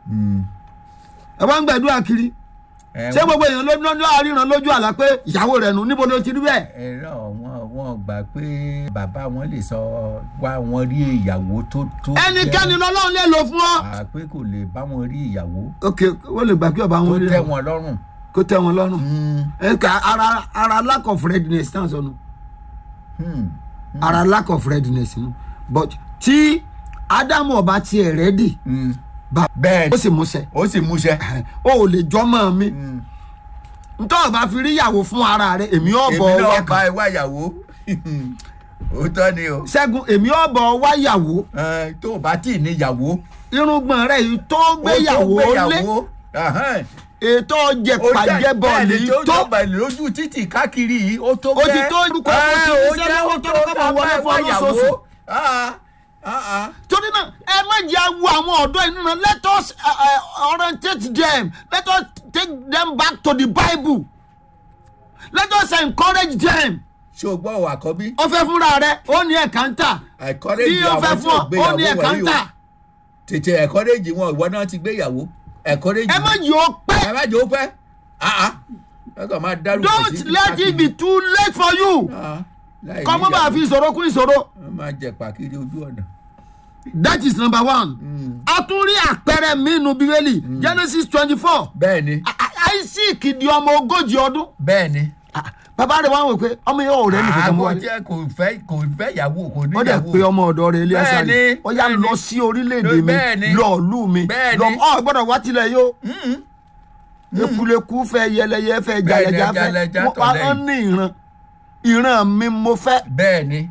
Mm. ẹ wá ń gbàdúrà kiri Ẹ, ṣé gbogbo èèyàn ló ló ló àríran lójú àlá pé ìyàwó rẹ̀ nù níbo ló ti rí bẹ́ẹ̀ ẹ̀rọ wọn wọn gbà pé bàbá wọn lè sọ wá wọn rí ìyàwó tó tó ẹnikẹ́ni jẹ́- lọ́lọ́run lè lò fún ọ. à pé kò lè bá wọn rí ìyàwó ok wọ́n lè gbà kí ọba tó wọn rí tẹ́ rẹ̀ wọn lọ́rùn. kó tẹ́ wọn lọ́rùn Mm. ẹ ká ara ara lack of readiness náà sọnù Hmm. ara lack of readiness nù but tí ádámù ọba tiẹ̀ rẹ́dì Mm. bá bẹ́ẹ̀ ó sì múṣẹ ó sì múṣẹ. o ò lè jọmọ mi Mm. ntọ́ ọba fi rí ìyàwó fún ara rẹ èmi ọ̀bọ̀ èmi wá náà bá ẹ wá ìyàwó òótọ́ ni o ṣẹ́gun èmi ọ̀bọ̀ wá ìyàwó Ẹ, tó o bá tì í níyàwó irùngbọ̀n rẹ̀ yìí tó ó tó gbéyàwó lé gbéyàwó. Ahán. ètò Ó jẹpàjẹ jẹ́- bọ́ọ̀lù bẹ́ẹ̀ ni yìí tó jọba lójú títì káàkiri yìí ó tó Ó ti tó orúkọ Ẹ, ó ti ó ní jẹ́ sẹ́lẹ̀ ó ó tó tó kọ́ máa wọlé ká fún bá ọlọ́sọ̀ọ̀sù. ìyàwó. Ah, ah, ah. torí náà ẹ má jẹ́ awo àwọn ọ̀dọ́ inú náà let us uh, uh, orientate them let us take them back to the bible let us encourage them ṣé o gbọ́ wà kọ́ bí. ó fẹ́ fúnra rẹ ó ní ẹ̀ka ń tà encourage bí ó fẹ́ àwọn tí fún ò ọ ó gbéyàwó ní ẹ̀ka ń wọ̀nyí o tà tètè encourage wọn ìwọ náà ti gbéyàwó encourage ẹ má wọn. yìí ó pẹ́ ẹ má jẹ́ ó pẹ́ Ah, ah. ẹ kàn máa dárúkọ don't sí let it be too late for you Ah, láì kọ́ mọ́ bá níyàwó. fi ìṣòro kún ìṣòro wọ́n máa jẹ pàkiri ojú ọ̀nà. that is number one a tún rí àpẹẹrẹ mínú bíbélì genesis twenty four bẹ́ẹ̀ ni isaac di ọmọ ogójì ọdún bẹ́ẹ̀ ni. Ah, bàbá rẹ̀ wá wò pé ọmọ yẹn ò rẹ́ nìkan kan mú àgọ́ wálé. jẹ́ kò fẹ́ kò fẹ́ ìyàwó kò ó dẹ̀ níyàwó. pé ọmọ ọ̀dọ́ rẹ̀ ilé ẹ̀sán Bẹ́ẹ̀ni, rẹ̀ ó yá bẹ́ẹ̀ni. lọ sí orílẹ̀-èdè mi Bẹ́ẹ̀ni. lọ ìlú mi Bẹ́ẹ̀ni. lọ ọ gbọ́dọ̀ wá tilẹ̀ yó Mm. ekuleku fẹ́ yẹlẹyẹ fẹ́ Bẹ́ẹ̀ni, jalẹja fẹ́ jalẹja wọ́n tọ̀ lẹ́yìn. wọ́n ní ìran ìran mi mo fẹ́. bẹ́ẹ̀ ni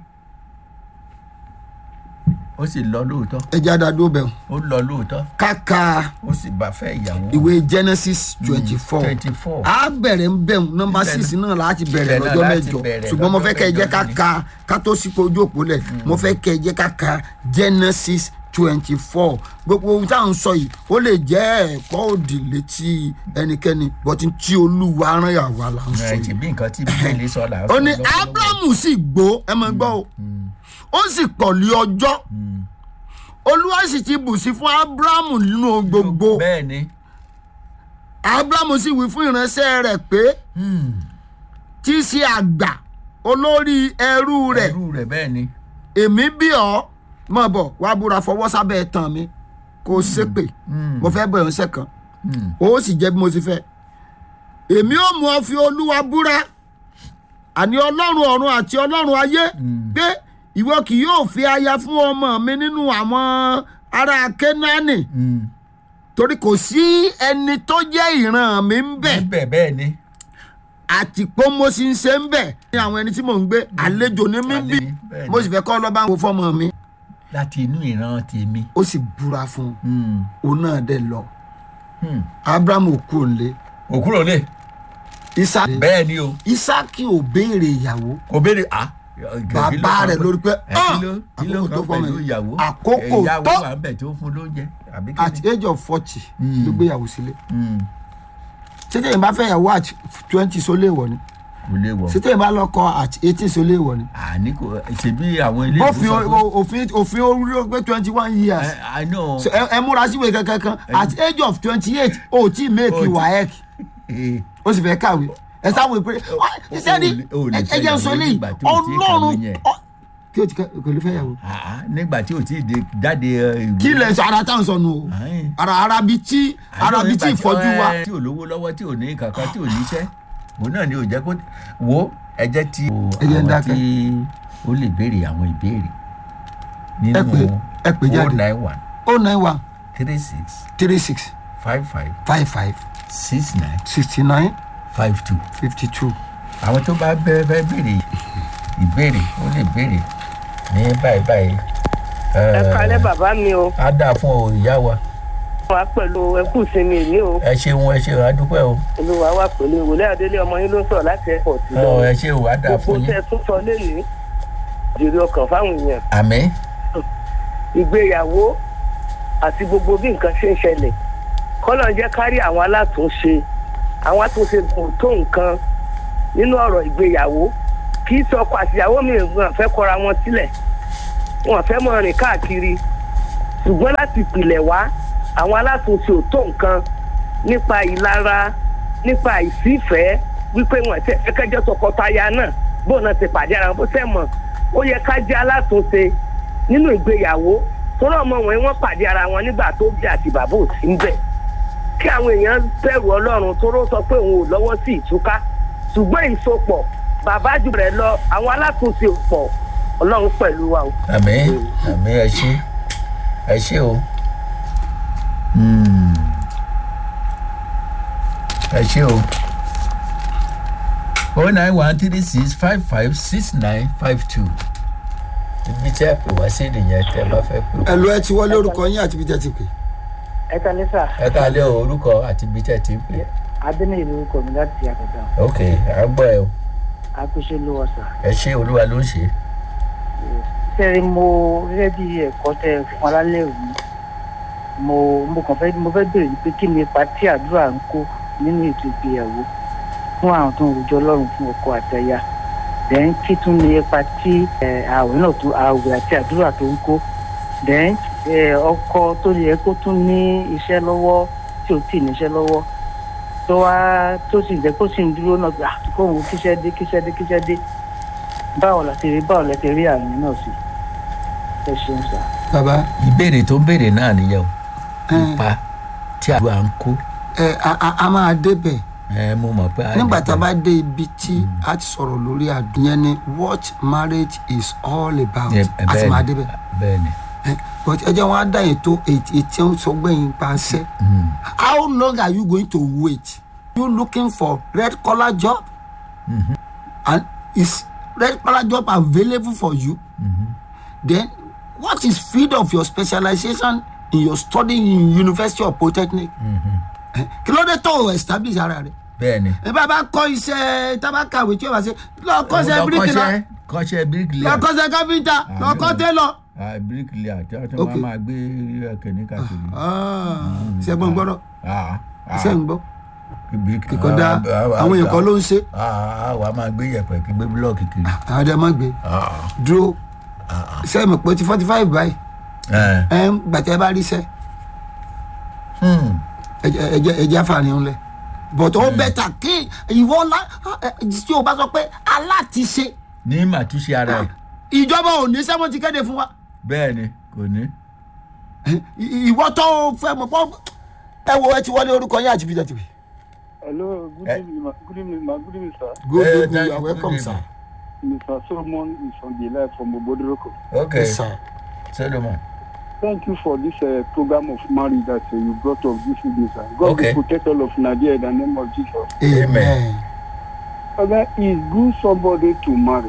ó sì lọ lóòótọ́ ẹja dàdó bẹ̀ ó lọ lóòótọ́ kàkà ó sì bá fẹ́ ìyàwó. ìwé genesis twenty four twenty four. a bẹ̀rẹ̀ ń bẹ̀ nọmba Ibẹ̀ six náà láti bẹ̀rẹ̀ ibẹ̀ náà lọ́jọ́ láti mẹ́jọ bẹ̀rẹ̀ ṣùgbọ́n mo lọ́jọ́ fẹ́ kẹ́ ẹ jẹ́ mẹ́jọ ká ni. ka ká tó sípò ojú òpó lẹ̀ mo fẹ́ kẹ́ ẹ jẹ́ ká ka genesis twenty four gbogbo ohun tá à ń sọ yìí ó lè jẹ́ ẹ̀kọ́ òdì létí ẹnikẹ́ni bọ́tí tí olúwa rán yàwá là ń sọ ẹ yìí ti bí nǹkan tí bíbélì sọ là ń ó sọ ní lọ́wọ́lọ́wọ́. abrahamu sì gbó ẹ máa gbọ́ o ó sì pọ̀lì ọjọ́ olúwa sì ti bù sí fún abrahamu nínú gbogbo bẹ́ẹ̀ ni. abrahamu sì wí fún ìránṣẹ́ rẹ̀ pé tí í ṣe àgbà olórí ẹrú rẹ̀ ẹrú rẹ̀ bẹ́ẹ̀ ni. èmi bí ọ mọ̀ bọ̀ wá búra fọwọ́ sábẹ́ tán mi kó o ṣépè mo fẹ́ bọ̀ ìránṣẹ́ kan Mm. ó sì jẹ́ bí mo ti fẹ́ èmi ò mú ọ fi olúwa búra àní ọlọ́run ọ̀run àti ọlọ́run ayé pé ìwọ kì yóò fi aya fún ọmọ mi nínú àwọn ará kénáánì Mm. torí kò sí ẹni tó jẹ́ ìran mi ń bẹ̀ níbẹ̀ bẹ́ẹ̀ ni. àti pé mo sì ń ṣe ń bẹ̀ ní àwọn ẹni tí mò ń gbé àlejò ní mí bí Àlejò, bẹ́ẹ̀ ni. mo sì fẹ́ kọ́ lọ́ba ń wo fọ́mọ mi láti inú ìran tèmi. ó sì búra fún un Mm. òun náà dẹ̀ lọ Mm. abrahamu kú òǹlé òkúrò lè. isaki bẹ́ẹ̀ ni o isaki ò béèrè ìyàwó kò béèrè a. bàbá rẹ̀ lórí pé ẹ kí ló kí ló àkókò tó kan fọmọ pẹ̀lú yìí ìyàwó àkókò ìyàwó tó wà ń bẹ̀ tó fún lóúnjẹ àbí kí at ni. age of forty Mm. ló gbéyàwó sílé Mm. ṣètìlẹ́yìn bá fẹ́ yàwó at twenty so léèwọ̀ ni kò lè wọ̀. ṣètìlẹ́yìn bá lọ́kọ at eighteen so léèwọ̀ ni àní kò ṣèbí àwọn ilé bófin ìwòsàn o- òfin òfin orí ó pé twenty one years I know. So, ẹ ẹ múra síwèé kankan kan at age of twenty eight o tí make O ti- waec Eh, o sì fẹ́ kàwé ẹ sáwọn ìpè o- sẹ́ni o lè ẹ fẹ́ jẹ́ sọ ìyàwó léyìí nígbà tí o ti kàwé ọlọ́run yẹn. ọ- kí o ti ká- kò lè fẹ́ yàwó ah, nígbà tí o ti dé jáde eh, ìwé. kí lè sọ ara táwọn sọnù o Ayin. ara ara bi tí ara bi tí Nígbà ìfọ́jú wa eh, tí ò lówó lọ́wọ́ tí ò ní kankan tí ò níṣẹ́ òun náà ni ò jẹ́ kó wo ẹ jẹ́ tí Ẹ jẹ́ ń àwọn dákẹ́. tí ó lè béèrè àwọn ìbéèrè ẹ pè ẹ pè o jáde nine one o nine one three six three six five five five five six nine sixty nine five two fifty two àwọn tó bá bẹ fẹ́ béèrè ìbéèrè ó lè béèrè ní báyìí báyìí. ẹ kalẹ bàbá mi o á dáa fún ọ ìyá wa wà pẹ̀lú ẹkú ìsinmi ìní o ẹ ṣeun ẹ ṣeun adúpẹ́ o olùwà wà pẹ̀lú ìwòlẹ́ adélé ọmọ yín ló sọ̀rọ̀ láti airport ọ lọ ẹ ṣeun á dáa gbogbo fún tẹ́ yín ẹ tún sọ lẹ́yìn jèrè ọkàn fáwọn èèyàn àmín ìgbéyàwó àti gbogbo bí nǹkan ṣe ń ṣẹlẹ̀ kọ́lọ̀ ń jẹ́ kárí àwọn alátúnṣe àwọn àtúnṣe kò tó nǹkan nínú ọ̀rọ̀ ìgbéyàwó kì í sọ ọkọ àtìyàwó mi wọn fẹ́ kọra wọn sílẹ̀ wọn fẹ́ mọ rìn káàkiri ṣùgbọ́n láti ìpìlẹ̀ wá àwọn alátúnṣe ò tó nǹkan nípa ìlara nípa ìsífẹ̀ẹ́ wípé wọn tẹ ẹkẹjọ tọkọtaya náà bóun náà ti pàdé ara wọn bó tẹ mọ ó yẹ ká jẹ́ alátúnṣe nínú ìgbéyàwó tọ́lọ́ ọmọ wọn wọ́n pàdé ara wọn nígbà tó bí àti bàbá ò sí ń bẹ̀ kí àwọn èèyàn bẹ̀rù ọlọ́run tóró sọ pé òun ò lọ́wọ́ sí ìtúká ṣùgbọ́n ìsopọ̀ bàbá jù rẹ̀ lọ àwọn alátúnṣe ò pọ̀ ọlọ́run pẹ̀lú wa o. àmì àmì ẹ ṣe ẹ ṣe o Hmm. ẹ ṣe o o nine one three six five five six nine five two ibi tí ẹ pè wá sí nìyẹn tẹ bá fẹ́ pè. ẹ lọ ẹ ti wọlé orúkọ yín àti ibi tẹ́ ti pè. ẹ ta lẹ́sà ẹ ká lé orúkọ àti ibi tí ẹ ti ń pè. adẹ́nìyí lórúkọ mi láti àkàtà ok à ń gbọ́ ẹ o àpèṣe ló wà sà. ẹ ṣe olúwa ló ń ṣe. sẹ́rí mo gẹ́gẹ́ bí ẹ̀kọ́ tẹ fún alálẹ̀ òní mo mo kàn fẹ́ mo fẹ́ bèrè pé kí ni ipa tí àdúrà ń kó nínú ètò ìgbéyàwó fún àwọn tó ń rojọ́ ọlọ́run fún ọkọ àtẹ̀yà then kí tún ni ipa tí ẹ, ààwẹ̀ náà tó ààwẹ̀ àti àdúrà tó ń kó then ẹ, ọkọ tó yẹ kó tún ní iṣẹ́ lọ́wọ́ tí ò tí ì níṣẹ́ lọ́wọ́ tó wá tó sì jẹ́ kó sì ń dúró náà gbà kóhun kíṣẹ́ dé kíṣẹ́ dé kíṣẹ́ dé báwo la ti rí báwo la ti rí àmì náà sí ẹ ṣeun sá. bàbá ìbéèrè tó ń béèrè náà nìyẹn o ẹ ipa tí àdúrà ń kó ẹ a- a- a máa débẹ̀ ẹ mo mọ̀ pé. nígbà tá a bá dé ibi tí a ti sọ̀rọ̀ lórí àdúnyẹn ni what marriage is all about Ẹ- a ti máa débẹ̀ bẹ́ẹ̀ ni. ẹ but ẹ jẹ́ wọn á dá yẹn tó ètí tí wọ́n sọ gbẹ̀yìn paṣẹ Mm. how long are you going to wait you looking for red collar job Mhm. and is red collar job available for you Mhm. then what is field of your specialization in your study in university or polytechnic Mhm. Eh, kí ló dé tó o establish ara rẹ bẹ́ẹ̀ ni. ẹ bá bá kọ iṣẹ́ tá a bá kàwé tí o bá ṣe lọ kọ́ṣẹ́ bíríkìlà kọ́ṣẹ́ kọ́ṣẹ́ bíríkìlì. lọ kọ́ṣẹ́ káfíńtà lọ kọ́ télọ̀. bíríkìlì àti ọtí Ok. wọn máa gbé kẹ̀ní káàkiri. ṣẹ́gbọ́n gbọ́dọ̀ Ah, ah. ṣẹ́ ń gbọ́ bíríkìlì. kíkọ́dá Ah, ah, àwọn èèyàn kan ló ń ṣe Ah, ah, wàá máa gbé yẹ̀pẹ̀ kí gbé búlọ̀kì kiri. àwọn ọdẹ má gbé Ah, dúró ah, ah. ṣe mọ̀ pé ti forty five báyìí Eh, ẹ ń gbàtẹ́ bá rí sẹ́ hmm. ẹjẹ́ àfààní ńlẹ̀ but ó bẹ́tà kí ìwọ ńlá tí o bá sọ pé aláàtìṣe ní màtúnṣe ara ẹ̀ ìjọba ò ní sẹ́wọ́n ti kéde fún wa bẹ́ẹ̀ ni kò ní. Eh, ì- ìwọ tó o fẹ́ mọ̀ pọ́ ẹ wo ẹ ti wọlé orúkọ yín àti bíjọ́ tìbí. Hello, good Eh. evening, ma. Good evening, ma. Good evening, sir. good Eh, good thank you are you. welcome Good sir. evening. Mr. Solomon is on the line from Obodoroko. ok Yes, sir. solomon. Thank you for this uh, program of marriage that uh, you brought up this evening, sir. God Okay. will protect all of Nigeria in the name of Jesus. amen. Father, it's good somebody to marry.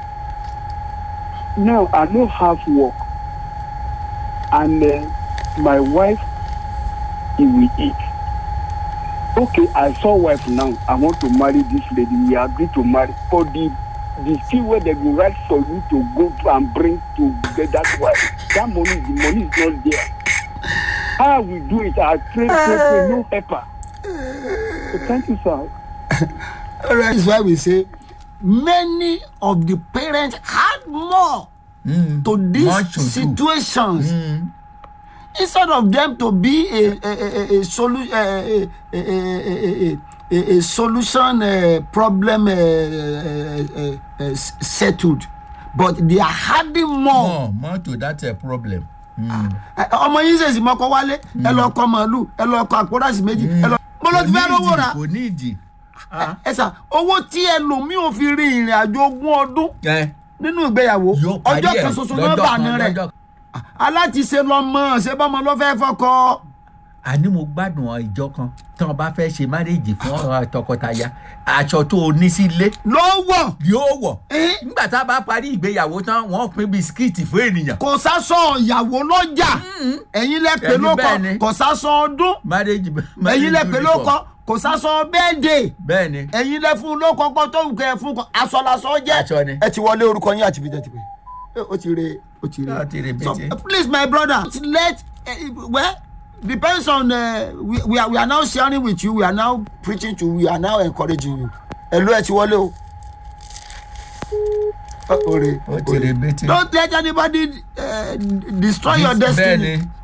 Now, I don't have work. And uh, my wife, he will eat. Okay, I saw wife now. I want to marry this lady. We agree to marry. But the the fee where they go write for you to go to and bring to get that wife, that money, the money is not there. How we do it? I pray, pray, pray, no helper. So thank you, sir. That is why we say many of the parents had more Mm. to these Much to do. situations Mm. instead of them to be a a a a, a, solu- a, a, a, a, a, a, a solution uh, problem uh, uh, uh, uh, s- settled but they are adding more. more more to that uh, problem. Mm. Ẹ- ọmọ yín ṣèṣì mọ́kọ wálé ẹ lọ kọ màálù ẹ lọ kọ àpòrásì méjì ẹ lọ. mo ló ti fẹ́ rówó ra kò ní ìdí. ẹ sà owó tí ẹlòmíì ò fi rin ìrìn àjò ogún ọdún ẹ nínú ìgbéyàwó yóò parí ọjọ́ ẹ̀ kan ṣoṣo náà lọ́jọ́ bà ní kan, rẹ̀ lọ́jọ́- alátiṣe lọmọ ṣé bọ́mọ ló fẹ́ fọkọ. àní mo gbádùn ọ ìjọ kan tí wọn bá fẹ́ ṣe márèèjì fún ọ̀rọ̀ tọkọtaya aṣọ tó o ní sílé ló wọ̀ yóò wọ̀ Eh? nígbà tá a bá parí ìgbéyàwó tán wọ́n pín bisikíìtì fún ènìyàn kò sásọ ìyàwó lọ́jà ẹ̀yin lẹ pè Ẹni ló kọ bẹ́ẹ̀ ni. kò sásọ ọdún márèèjì ẹ̀yin lẹ pè ló kọ kò sásọ bẹ́ẹ̀dẹ̀ bẹ́ẹ̀ ni ẹ̀yin lẹ fún ló kọ́kọ́ tó ń kẹ́ ẹ fún kọ aṣọ lásọ jẹ́ Aṣọ ni. ẹ ti wọlé orúkọ yín àti bíjẹ́ ti pè é ó ti re ó ti re Ó ti re so bẹ́tẹ̀. please my brother let uh, well depends on uh, we, we, are, we are now sharing with you we are now preaching to you we are now encouraging you ẹ ló ẹ ti wọlé o. Ó- ó re ó ti re bẹ́tẹ̀. don't let anybody uh, destroy your bẹ́ẹ̀ destiny ni